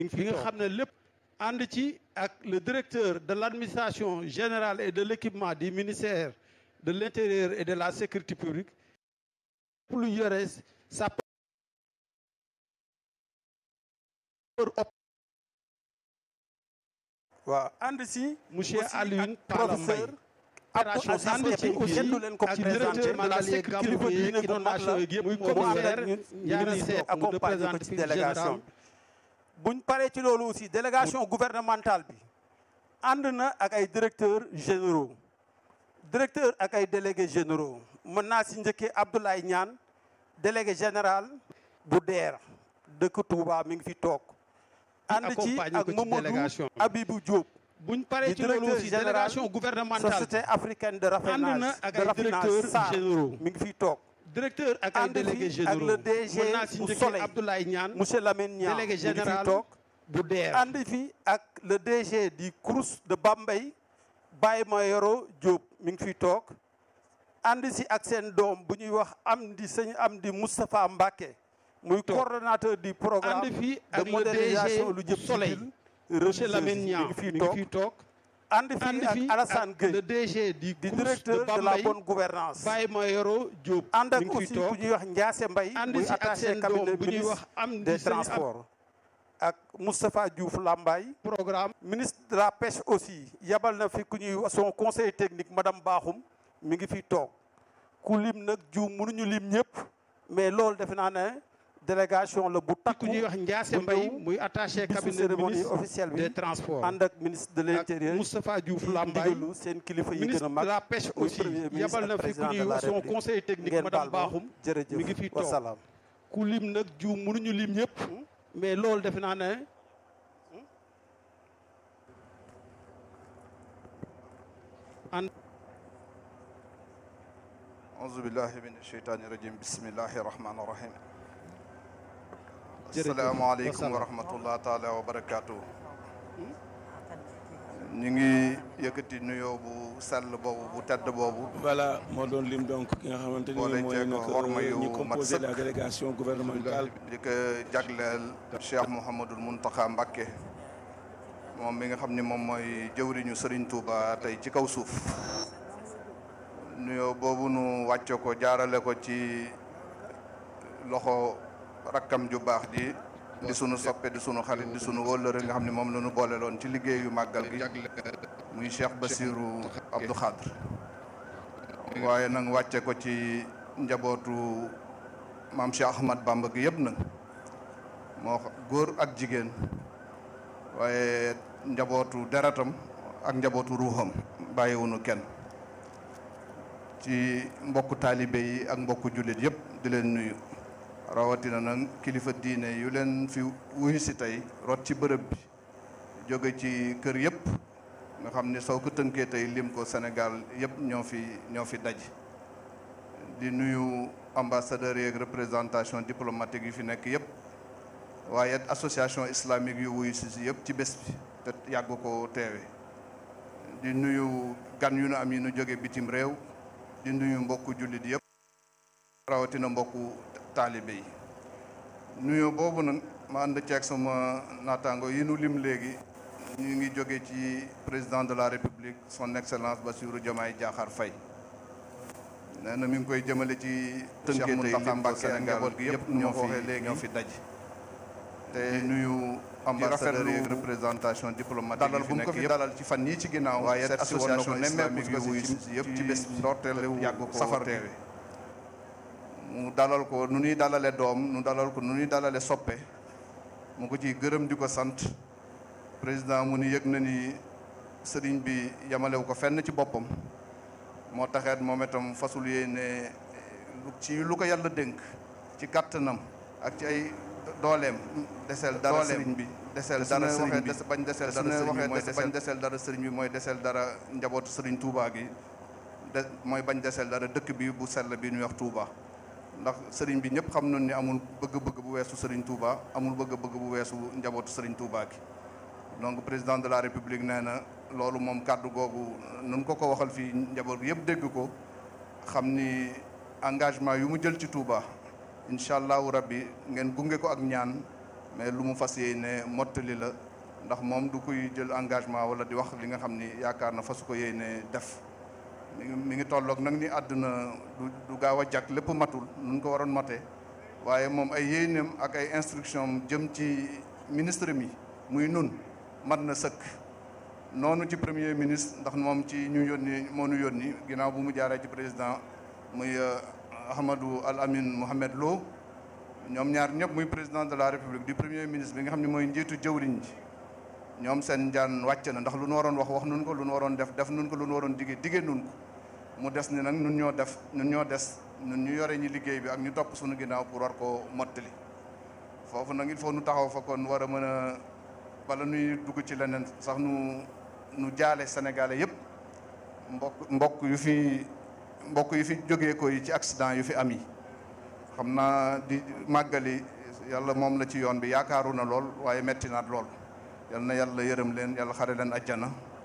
fi nga xam ne lépp ànd ci ak le directeur de l'administration générale et de l'équipement du ministère de l'intérieur et de la sécurité publique lu yore sa waaw ànd si monsieur aussi Alioune ak Pala professeur Abdou Aziz ànd ci Ndiaye aussi kenn du leen ko ak présenté directeur de la Malang Seck sécurité kilifa diine publique bu mag inondation la yeeg yëpp muy muy commissaire commissaire ñun Ndiaye ñu Seck mu accompagné ko ci représentatif délégation général bi buñ paree ci loolu aussi délégation gouvernementale bi ànd na ak ay directeurs généraux directeur ak ay délégués généraux mën naa si njëkkee Abdoulaye Niane délégué général bu DER dëkk Touba mi ngi fi toog ànd ci accompagné ak ko ci Mamadou délégation bi. Abibou Diop buñ paree di ci loolu directeur aussi général délégation gouvernementale société africaine de ànd raffinage na ak de ay raffinage directeurs SAR généraux mi ngi fiy toog directeur ak ay ànd fi délégués ak généraux le DG mën naa si bu njëkkee Soleil. Abdoulaye Niane monsieur Lamine Niang délégué mi ngi fiy général toog bu DER ànd fi ak le DG du CROUS de Bambey Baye Mayoro Diop mi ngi fiy toog ànd si ak seen doom bu ñuy wax Amdi sëñ Amdi Moustapha Mbacké muy coordonnateur du programme ànd fi de ak le modernisation DG lu jëm ci Soleil ville monsieur religieuse Lamine mi Niang ngi fiy mi ngi toog fiy toog ànd ànd fi ak fi Alassane ak Gueye le DG du di CROUS directeur de de la Bambey bonne gouvernance Baye Mayoro Diop ànd mi ak ngi aussi fiy toog ku ñuy wax Ndiasse Mbaye ànd muy si ak attaché seen doom cabinet bu ñuy ministre wax am des transports ak Moustapha Diouf Lambaye programme ministre de la pêche aussi yabal na fi ku ñuy wax son conseil technique madame Bakhoum mi ngi fi toog ku lim nag juum mënuñu lim ñëpp mais loolu defe naa ne délégation la bu takku ku ñuy wax Ndiasse bu Mbaye ñëw muy attaché bisu cabinet cérémonie ministre officielle bi des transports ànd ak ministre de ak l'intérieur Moustapha Diouf ci Lambaye ndigalu seen kilifa yi ministre gën a de mag la pêche muy aussi premier ministre yabal na ak fi ku président de ñuy la wax son République. conseil technique ngeen madame baal ma Bakhoum jërëjëf mi ngi fi toog wasalaam ku lim nag juum mënuñu lim ñëpp mais loolu defe naa ne auzu billahi min asheytaani rajim bismillahi rahmaani rahim Jërëjëf. asalaamaaleykum wa Wasalaam. rahmatullah taala wa barakaatu ñu ngi yëkkati nuyoo bu sell boobu bu tedd boobu voilà moo doon lim donc ki nga xamante ni Boole mooy ceeg nag horma yu ñi mat composé sëkk. la délégation gouvernementale di ko jagleel Cheikh Mouhamadul Muntaxa Mbakke moom mi nga xam ni moom mooy jëwriñu Serigne Touba tey ci kaw suuf nuyoo boobu nu wàcce ko jaarale ko ci loxo rakkam ju baax ji di sunu soppe di sunu xarit di sunu wóllëre nga xam ne moom la ñu boole loon ci liggéeyu màggal gi muy Cheikh Bassirou Abdou Khadre waaye nag wàcce ko ci njabootu maam Cheikh Ahmad Bamba gi yëpp nag moo xa- góor ak jigéen waaye njabootu deretam ak njabootu ruuxam bàyyiwunu kenn ci mbokku taalibe yi ak mbokku jullit yëpp di leen nuyu rawatina nag kilifa diine yu leen fi wuyu si tey rot ci bërëb bi jóge ci kër yëpp nga xam ni soo ko tënkee tey lim ko Sénégal yëpp ñoo fi ñoo fi daj di nuyu ambassadeurs yeeg représentation diplomatique yu fi nekk yëpp waaye it association islamique yu wuyu si si yëpp ci bés bi te yàgg ko teewe di nuyu gan yu nu am yi nu jóge bitim réew di nuyu mbokku jullit yëpp rawatina mbokku taalibe yi nuyu boobu nag ma ànd ceeg sama naataango yi nu lim léegi ñu ngi jóge ci président de la république son excellence Bassirou Diomaye Diakhar Faye nee na mi ngi koy jëmale ci tënkee tey lim ko Sénégal gi yëpp ñoo fi léegi ñoo fi daj te nuyu ambassadeur yeeg représentation diplomatique dalal bu mu ko fi dalal ci fan yii ci ginnaaw waaye association nemmeeku yu wuyu si yëpp ci bés bi ndorteelu yàgg ko safar teewe mu dalal ko nu ñuy dalale doom nu dalal ko nu ñuy dalale soppe mu ko ciy gërëm di ko sant président mu ni yëg na ni sëriñ bi yamalewu ko fenn ci boppam moo taxeet moom itam fasul yéene lu ci lu ko yàlla dénk ci kàttanam ak ci ay dooleem deseel dara sëriñ bi deseel dara sëriñ bi bañ deseel dara sëriñ bi mooy bañ deseel dara sëriñ bi mooy deseel dara njabootu sëriñ Touba gi de mooy bañ deseel dara dëkk bi bu sell bi ñuy wax Touba ndax sëriñ bi ñëpp xam nañ ni amul bëgg-bëgg bu weesu sëriñ Touba amul bëgg-bëgg bu weesu njabootu sëriñ Touba gi donc président de la république nee na loolu moom kàddu googu nun ko ko waxal fii njaboot gi yëpp dégg ko xam ni engagement yu mu jël ci Touba incha allahu rabbi ngeen gunge ko ak ñaan mais lu mu fas yéene mottali la ndax moom du kuy jël engagement wala di wax li nga xam ni yaakaar na fasu ko yéene def mi ngi mi ngi tolloog nag ni àdduna du du gaaw a jag lépp matul nun ko waroon mate waaye moom ay yéeneem ak ay instruction jëm ci ministre mi muy nun mat na sëkk noonu ci premier ministre ndax moom ci ñu yónni moo ñu yónni ginnaaw bu mu jaaree ci président muy Ahmadou Al Amin Mohamed Lo ñoom ñaar ñëpp muy président de la république du premier ministre bi nga xam ne mooy njiitu jëwriñ ji ñoom seen njaan wàcc na ndax lu nu waroon wax wax nun ko lu nu waroon def def nun ko lu nu waroon digee digee nun ko mu des ni nag nun ñoo def nun ñoo des nun ñu yore ñi liggéey bi ak ñu topp suñu ginnaaw pour war koo mottali foofu nag il faut nu taxaw fa kon war a mën a bala nuy dugg ci leneen sax nu nu jaale sénégalais yëpp mbokk mbokk yu fi mbokk yu fi jógee ko yi ci accident yu fi am yi xam naa di màggali yàlla moom la ci yoon bi yaakaaru na lool waaye metti naat lool yal na yàlla yërëm leen yàlla xare leen ajjana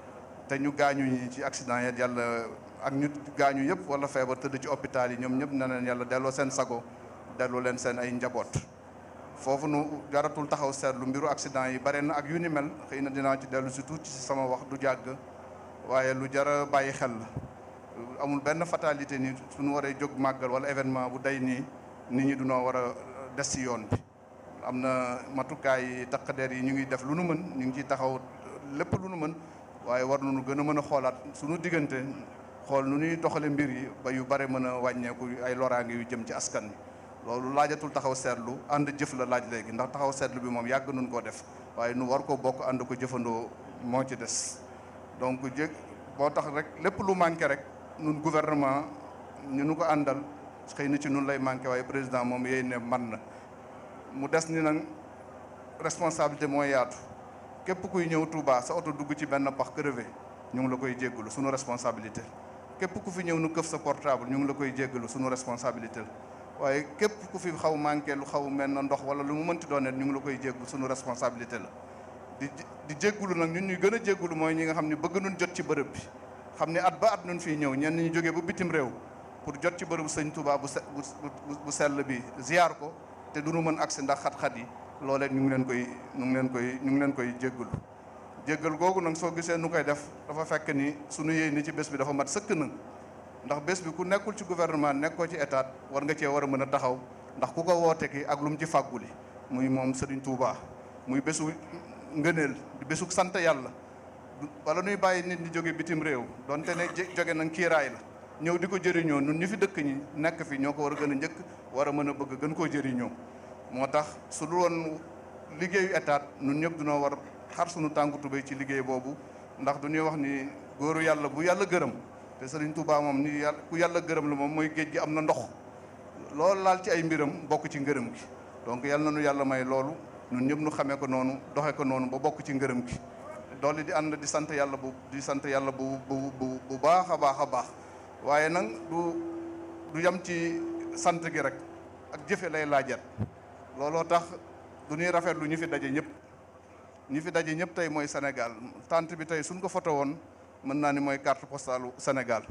te ñu gaañu ñi ci accident yi yàlla ak ñu gaañu yëpp wala feebar tëdd ci hôpital yi ñoom ñëpp na leen yàlla delloo seen sago delloo leen seen ay njaboot foofu nu jaratul taxaw seetlu mbiru accident yi bare na ak yu ni mel xëy na dinaa ci dellu si tuuti si sama wax du jàgg waaye lu jara bàyyi xel la amul benn fatalité ni suñu waree jóg màggal wala événement bu day nii nit ñi dunoo war a des si yoon bi am na matukaay yi taqadeer yi ñu ngi def lu nu mën ñu ngi ciy taxaw lépp lu nu mën waaye war nañu gën a mën a xoolaat suñu diggante xool nu ñuy doxale mbir yi ba yu bare mën a wàññeeku ay loraange yu jëm ci askan wi loolu laajatul taxaw seetlu ànd jëf la laaj léegi ndax taxaw seetlu bi moom yàgg nun koo def waaye nu war ko bokk ànd ko jëfandoo moo ci des donc jég boo tax rek lépp lu manqué rek nun gouvernement ñu nu ko àndal xëy na ci nun lay manqué waaye président moom yéy ne man na mu des ni nag responsabilité mooy yaatu képp kuy ñëw Touba sa oto dugg ci benn pax crevé ñu ngi la koy jéggalu sunu responsabilité képp ku fi ñëw nu këf sa portable ñu ngi la koy jéggalu sunu responsabilité la waaye képp ku fi xaw manqué lu xaw mel na ndox wala lu mu mënti doon ñu ngi la koy jéggu sunu responsabilité la di di jéggulu nag ñun ñuy gën a jéggulu mooy ñi nga xam ne bëgg nun jot ci bërëb bi xam ne at ba at nun fii ñëw ñenn ñu jógee ba bitim réew pour jot ci bërëbu sëñ Touba bu se bu sell bi ziar ko te du nu mën agsi ndax xat-xat yi loolee ñu ngi leen koy ñu ngi leen koy ñu ngi leen koy jéggulu jéggal googu nag soo gisee nu koy def dafa fekk ni sunu yéey ni ci bés bi dafa mat sëkk nag ndax bés bi ku nekkul ci gouvernement nekkoo ci état war nga cee war a mën a taxaw ndax ku ko woote ki ak lu mu ci fàgguli muy moom Serigne Touba muy bésu ngëneel di bésu sant yàlla wala nuy bàyyi nit ñi jóge bitim réew donte ne jóge nag kiiraay la ñëw di ko jëriñoo nun ñu fi dëkk ñi nekk fi ñoo ko war a gën a njëkk war a mën a bëgg gën koo jëriñoo moo tax su dul woon liggéeyu état nun ñëpp dunoo war xar sunu tànku tubéy ci liggéey boobu ndax du ñuy wax ni góoru yàlla bu yàlla gërëm te Serigne Touba moom ni yàlla ku yàlla gërëm la moom mooy géej gi am na ndox loolu laal ci ay mbiram bokk ci ngërëm gi donc yal na nu yàlla may loolu ñun ñëpp nu xamee ko noonu doxee ko noonu ba bokk ci ngërëm gi doole di ànd di sant yàlla bu di sant yàlla bu bu bu bu baax a baax a baax waaye nag du du yam ci sant gi rek ak jëfe lay laajat looloo tax du ñuy rafetlu ñu fi daje ñëpp ñi fi daje ñëpp tey mooy Sénégal tant bi tey suñ ko foto woon mën naa ni mooy carte postale Sénégal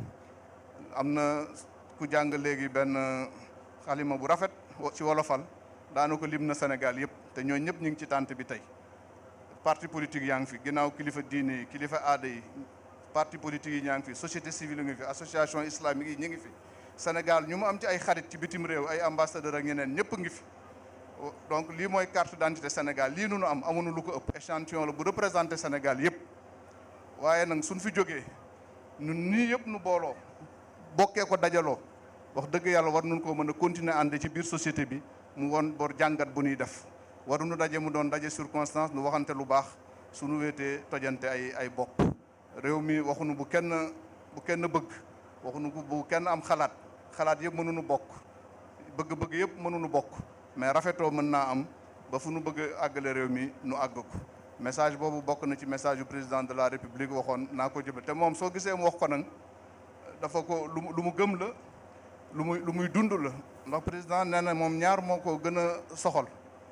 am na ku jàng léegi benn xalima bu rafet ci wolofal daana ko lim na Sénégal yëpp te ñooñu ñëpp ñu ngi ci tant bi tey parti politique yaa ngi fi ginnaaw kilifa diine yi kilifa aada yi parti politique yi ñaa ngi fi société civile ngi fi association islamique yi ñu ngi fi Sénégal ñu mu am ci ay xarit ci bitim réew ay ambassadeur ak ñeneen ñëpp ngi fi donc lii mooy carte d'identité Sénégal lii nu nu am amuñu lu ko ëpp échantillon la bu représenté Sénégal yëpp waaye nag suñ fi jógee ñun nii yëpp nu booloo bokkee ko dajaloo wax dëgg yàlla war nañ koo mën a continuer ànd ci biir société bi mu woon bor jàngat bu ñuy def waruñu daje mu doon daje circonstance nu waxante lu baax suñu wéetee tojante ay ay bopp réew mi waxuñu bu kenn bu kenn bëgg waxuñu bu kenn am xalaat xalaat yëpp mënuñu bokk bëgg-bëgg yëpp mënuñu bokk mais rafetoo mën naa am ba fu nu bëgg àggale réew mi nu àgg ko message boobu bokk na ci message yu président de la république waxoon naa ko jëbal te moom soo gisee mu wax ko nag dafa ko lu mu lu mu gëm la lu muy lu muy dund la ndax président nee na moom ñaar moo ko gën a soxal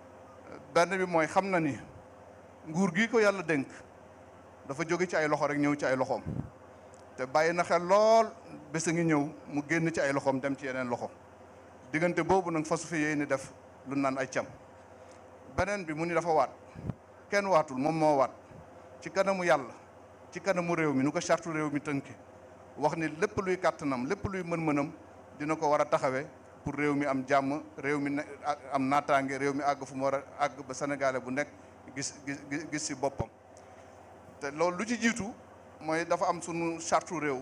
benn bi mooy xam na ni nguur gi ko yàlla dénk dafa jóge ci ay loxo rek ñëw ci ay loxoom te bàyyi na xel lool bés a ngi ñëw mu génn ci ay loxoom dem ci yeneen loxo diggante boobu nag fasu fi yéey ni def lu naan ay cam beneen bi mu ni dafa waat kenn waatul moom moo waat ci kanamu yàlla ci kanamu réew mi nu ko chartu réew mi tënki wax ni lépp luy kàttanam lépp luy mën-mënam dina ko war a taxawee pour réew mi am jàmm réew mi ne am naataange réew mi àgg fu mu war a àgg ba sénégalais bu nekk gis gis gis si boppam te loolu lu ci jiitu mooy dafa am sunu chartu réew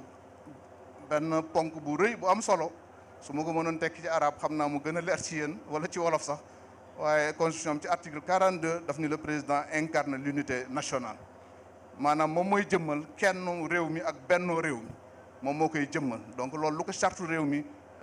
benn ponk bu rëy bu am solo su ma ko mënoon tekki ci arab xam naa mu gën a leer ci yéen wala ci wolof sax waaye constitution ci article 42 daf ni le président incarne l'unité nationale maanaam moom mooy jëmmal kenn réew mi ak bennoo réew mi moom moo koy jëmmal donc loolu lu ko chartu réew mi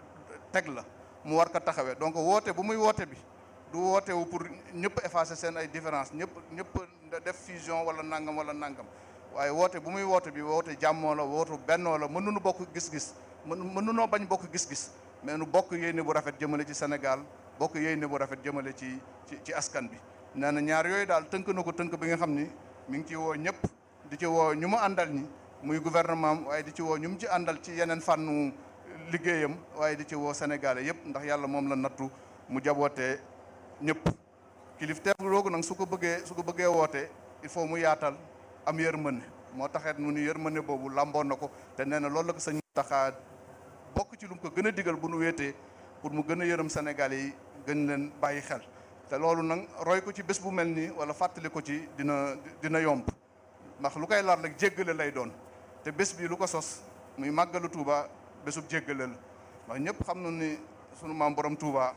teg la mu war ko taxawee donc woote bu muy woote bi du woote wu pour ñëpp effacer seen ay différence ñëpp ñëpp def fusion wala nangam wala nangam waaye woote bu muy woote bi woote jàmmoo la woote bennoo la mënuñu bokk gis-gis mën mënunoo bañ bokk gis-gis mais nu bokk yéene bu rafet jëmale ci Sénégal bokk yéene bu rafet jëmale ci ci ci askan bi nee na ñaar yooyu daal tënk na ko tënk bi nga xam ni mi ngi ci woo ñëpp di ci woo ñu mu àndal ñi muy gouvernement waaye di ci woo ñu mu ci àndal ci yeneen fànnu liggéeyam waaye di ci woo sénégalais yëpp ndax yàlla moom la nattu mu jabootee ñëpp kilifteef googu nag su ko bëggee su ko bëggee woote il faut mu yaatal am yërmande moo taxeet nu ni yërmande boobu làmboon na ko te nee na loolu la ko sëñ taxaa bokk ci lu mu ko gën a digal bu nu wéetee pour mu gën a yërëm sénégalais yi gën leen bàyyi xel te loolu nag roy ko ci bés bu mel nii wala fàttali ko ci dina dina yomb ndax lu koy lar rek jéggale lay doon te bés bi lu ko sos muy màggalu Touba bésub jéggale la ndax ñëpp xam na ni sunu maam borom Touba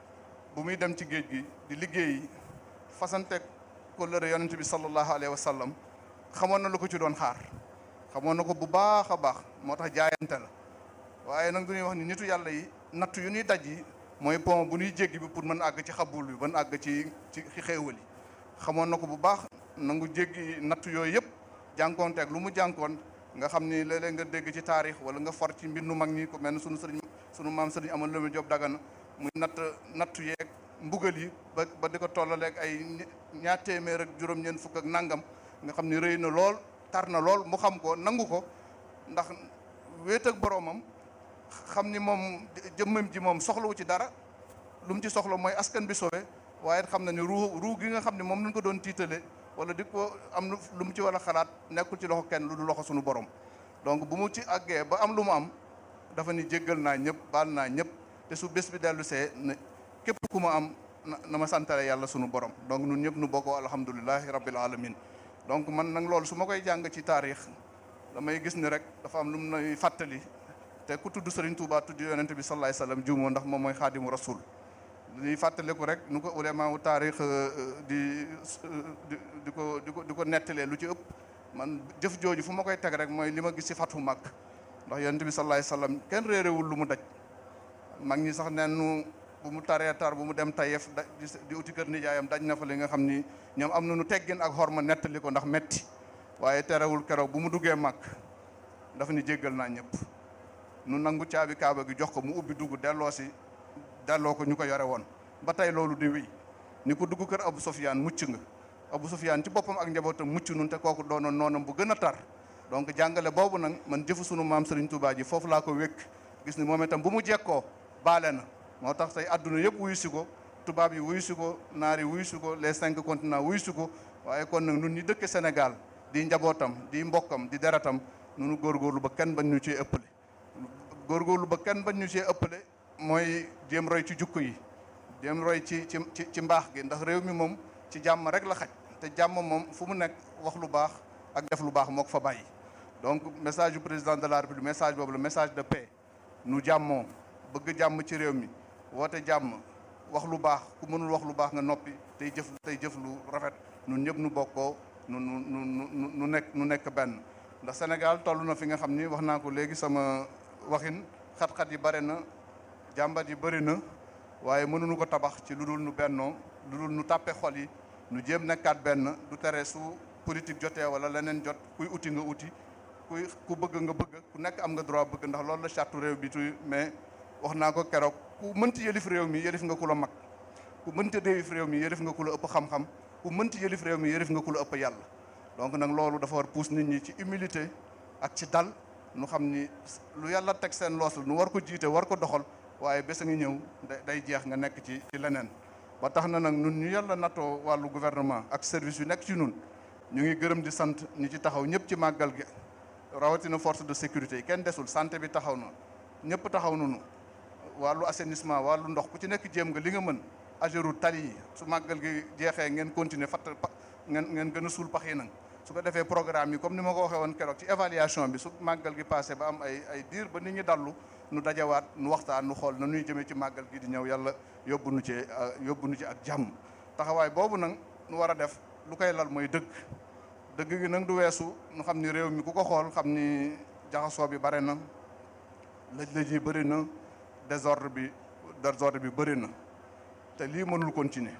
bu muy dem ci géej gi di liggéeyi fasanteeg kóllëre yonent bi sallallahu alayhi wa sallam xamoon na lu ko ci doon xaar xamoon na ko bu baax a baax moo tax jaayante la waaye nag du ñuy wax ni nitu yàlla yi natt yu ñuy daj yi mooy pont bu ñuy jéggi bi pour mën àgg ci xabul bi mën àgg ci ci xéewal yi xamoon na ko bu baax nangu jéggi natt yooyu yëpp jànkoonteeg lu mu jànkoon nga xam ni léeg-léeg nga dégg ci taarix wala nga for ci mbindu mag ñi ko mel ne sunu sëriñ sunu maam sëriñ amal lëmu Jóob Dagana muy natt nattu yeeg mbugal yi ba ba di ko tollaleeg ay ñaar téeméer ak juróom-ñeent fukk ak nangam nga xam ni rëy na lool tar na lool mu xam ko nangu ko ndax wéet ak boroomam xam ni moom jëmmam ji moom soxlawu ci dara lu mu ci soxla mooy askan bi sowe waaye xam na ni ruu ruu gi nga xam ne moom lañ ko doon tiitale wala di ko am lu mu ci war a xalaat nekkul ci loxo kenn lu du loxo suñu borom donc bu mu ci àggee ba am lu mu am dafa ni jéggal naa ñëpp baal naa ñëpp te su bés bi dellu see ne képp ku ma am na ma santale yàlla sunu borom donc ñun ñëpp nu bokkoo alhamdulilahi rabbil alamin donc man nag loolu su ma koy jàng ci taarix damay gis ni rek dafa am lu mu nay fàttali te ku tudd Serigne Touba tudd yonente bi sallallahu alayhi wasallam juumoo ndax moom mooy xaadimu rasul dañuy fàttaliku rek nu ko ulama wu taarix di di ko di ko di ko nettalee lu ci ëpp man jëf jooju fu ma koy teg rek mooy li ma gis ci fatu mag ndax yonente bi sallallahu alayhi wasallam kenn réerewul lu mu daj mag ñi sax neen nu bu mu taree tar bu mu dem tayef da di uti kër nijaayam daj na fa li nga xam ni ñoom am na nu teggin ak xorma nettali ko ndax metti waaye terewul keroog bu mu duggee mag dafa ni jéggal naa ñëpp nu nangu caabi kaaba gi jox ko mu ubbi dugg delloo si delloo ko ñu ko yore woon ba tey loolu di wéy ni ko dugg kër Abu Sufyaan mucc nga Abu Sufyaan ci boppam ak njabootam mucc nun te kooku doonoon noonam bu gën a tar donc jàngale boobu nag man jëfu sunu maam Serigne Touba ji foofu laa ko wékk gis ni moom itam bu mu jekkoo baale na moo tax tey adduna yëpp wuyu si ko tubaab yi wuyu si ko naar yi wuyu si ko les cinq continents wuyu si ko waaye kon nag nun ñi dëkk Sénégal di njabootam di mbokkam di deretam nunu góorgóorlu ba kenn bañ ñu cee ëppale góorgóorlu ba kenn bañ ñu cee ëppale mooy jéem roy ci jukko yi jéem roy ci ci ci ci mbaax gi ndax réew mi moom ci jàmm rek la xaj te jàmm moom fu mu nekk wax lu baax ak def lu baax moo ko fa bàyyi donc message du président de la république message boobu la message de paix nu jàmmoo bëgg jàmm ci réew mi woote jàmm wax lu baax ku mënul wax lu baax nga noppi tey jëf tey jëf lu rafet nun ñëpp nu bokkoo nu nu nu nu nekk nu nekk benn ndax Sénégal toll na fi nga xam ni wax naa ko léegi sama waxin xat-xat yi bare na jàmbat yi bëri na waaye mënuñu ko tabax ci lu dul nu bennoo lu dul nu tàppe xol yi nu jéem nekkaat benn du tere su politique jotee wala leneen jot kuy uti nga uti kuy ku bëgg nga bëgg ku nekk am nga droit bëgg ndax loolu la charte réew bi tuy mais wax naa ko keroog ku mënti yëlif réew mi yëlif nga ku la mag ku mënti yëlif réew mi yëlif nga ku la ëpp xam-xam ku mënti yëlif réew mi yëlif nga ku la ëpp yàlla donc nag loolu dafa war pousse nit ñi ci humilité ak ci dal nu xam ni lu yàlla teg seen loos la nu war ko jiite war ko doxal waaye bés a ngi ñëw day jeex nga nekk ci ci leneen ba tax na nag nun ñu yàlla nattoo wàllu gouvernement ak service yu nekk ci nun ñu ngi gërëm di sant ñi ci taxaw ñëpp ci màggal gi rawatina force de sécurité yi kenn desul santé bi taxaw na ñëpp taxaw nañu wàllu assainissement wàllu ndox ku ci nekk jéem nga li nga mën agéru tali yi su màggal gi jeexee ngeen continuer fatt ngeen ngeen gën a suul pax yi nag su ko defee programme yi comme ni ma ko waxee woon keroog ci évaluation bi su màggal gi passé ba am ay ay diir ba nit ñi dallu nu dajawaat nu waxtaan nu xool na nuy jëmee ci màggal gi di ñëw yàlla yóbbu nu ci yóbbu nu ci ak jàmm taxawaay boobu nag nu war a def lu koy lal mooy dëgg dëgg gi nag du weesu nu xam ni réew mi ku ko xool xam ni jaxasoo bi bare na lëj-lëj yi bëri na désordre bi désordre bi bëri na te lii mënul continuer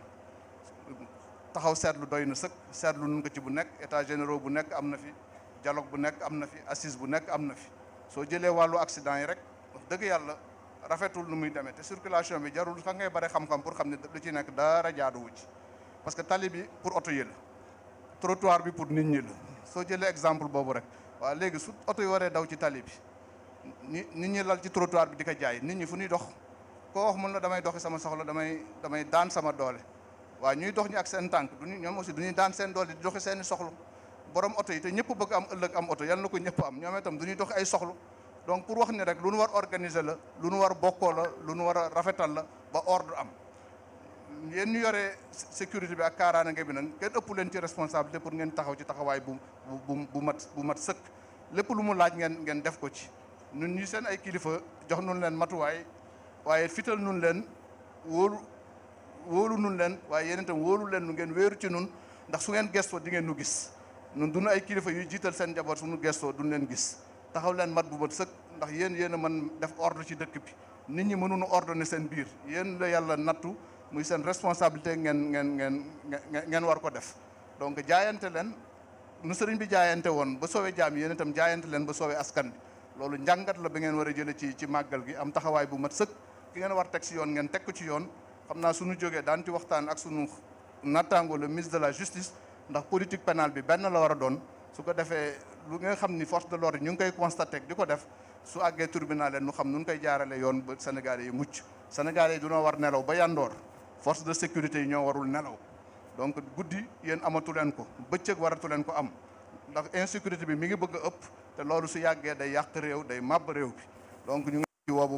taxaw seetlu doy na sëkk seetlu nun ko ci bu nekk état généraux bu nekk am na fi dialogue bu nekk am na fi assise bu nekk am na fi soo jëlee wàllu accident yi rek wax dëgg yàlla rafetul nu muy demee te circulation bi jarul xa ngay bare xam-xam pour xam ne lu ci nekk dara jaaduwu ci parce que tali bi pour oto yi la trottoir bi pour nit ñi la soo jëlee exemple boobu rek waaw léegi su oto yi waree daw ci tali bi ni nit ñi lal ci trottoir bi di ko jaay nit ñi fu ñuy dox koo wax mun la damay doxi sama soxla damay damay daan sama doole waaw ñuy dox ñi ak seen tànk duñu ñoom aussi du ñuy daan seen doole di doxi seeni soxla borom oto yi te ñëpp bëgg am ëllëg am oto yal na ko ñëpp am ñoom itam du ñuy doxi ay soxla donc pour wax ni rek lu nu war organiser la lu nu war bokkoo la lu nu war a rafetal la ba ordre am yéen ñu yore sécurité bi ak kaaraange bi nag kenn ëpp leen ci responsabilité pour ngeen taxaw ci taxawaay bu bu bu mat bu mat sëkk lépp lu mu laaj ngeen ngeen def ko ci ñun ñi seen ay kilifa jox nun leen matuwaay waaye fital nun leen wóolu wóolu nun leen waaye yéen itam wóolu leen nu ngeen wéeru ci nun ndax su ngeen gestoo di ngeen nu gis nun duñu ay kilifa yuy jiital seen njaboot suñu gestoo duñ leen gis taxaw leen mat bu mat sëkk ndax yéen yéen a mën def ordre ci dëkk bi nit ñi mënuñu ordonner seen biir yéen la yàlla nattu muy seen responsabilité ngeen ngeen ngeen ngeen war ko def donc jaayante leen nu sëriñ bi jaayante woon ba soowee jaam yéen itam jaayante leen ba soowee askan bi loolu njàngat la ba ngeen war a jële ci ci màggal gi am taxawaay bu mat sëkk ki ngeen war teg si yoon ngeen teg ko ci yoon xam naa suñu jógee daan ci waxtaan ak suñu nattaango le ministre de la justice ndax politique pénale bi benn la war a doon su ko defee lu nga xam ni force de l'ordre ñu ngi koy constaté di ko def su àggee tribunal leen nu xam nu koy jaarale yoon ba Sénégalais yi mucc Sénégalais yi dunoo war nelaw ba yandoor force de sécurité yi ñoo warul nelaw donc guddi yéen amatu leen ko bëccëg waratu leen ko am ndax insécurité bi mi ngi bëgg a ëpp te loolu su yàggee day yàq réew day màbb réew bi donc ñu ngi ci woobu